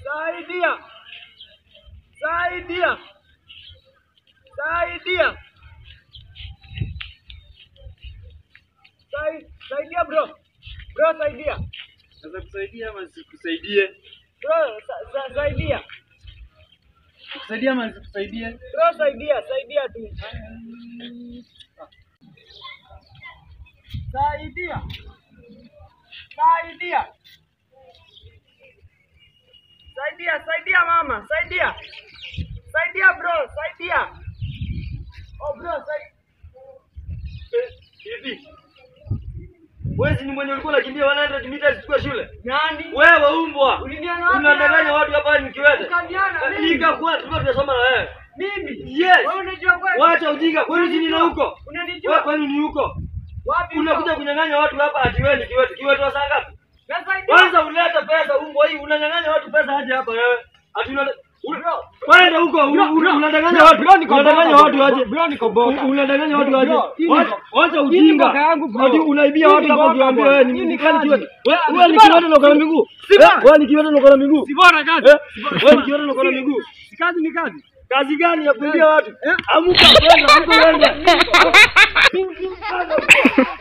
Saidia. Saidia. Saidia. Sai, saidia bro. Bro saidia. Sasa kusaidia ama sikusaidie? Bro sa, sa, saidia. Kusaidia ama sikusaidie? Bro saidia, saidia tu. Saidia. Saidia. Saidia, saidia mama, saidia. Saidia bro, saidia. Oh bro, saidia. Hivi. Wewe si ni mwenye ulikuwa unakimbia 100 meters kwa shule? Nani? Wewe umbwa. Uliniona wapi? Unadanganya watu hapa nikiwete. Ukaniona mimi? Nikakuwa tulikuwa tunasoma na wewe. Mimi? Yes. Wewe unajua kweli? Wacha ujinga. Kwani si nina huko? Wewe Unanijua? kwani ni huko? Wapi? Unakuja huko? kunyang'anya watu hapa ati wewe ni kiwete. Kiwete wa saa ngapi? Nasaidia. Kwanza uleta pesa umbwa hii unanyang'anya watu pesa aje hapa wewe. Ati una Kwenda huko una- una- unadanganya watu. Unadanganya watu aje. Bro niko boka. Un- Unadanganya watu aje. Bro, hii ni- Wacha- Wacha hii ni ujinga. boka yangu, bro. Ati unaibia Hii watu ni hapa boka, ukiwaambia bro. wewe ni Hii ni mkali kazi. kiwete. Wewe Si wewe ni bora. kiwete na uko na miguu. Si Eh, bora. Wewe ni kiwete na uko na miguu. Si bora kazi. Eh, Wewe ni kiwete na uko na miguu. Si kazi ni kazi. Kazi gani ya kuibia watu? Eh? Amuka kwenda, amuka kwenda.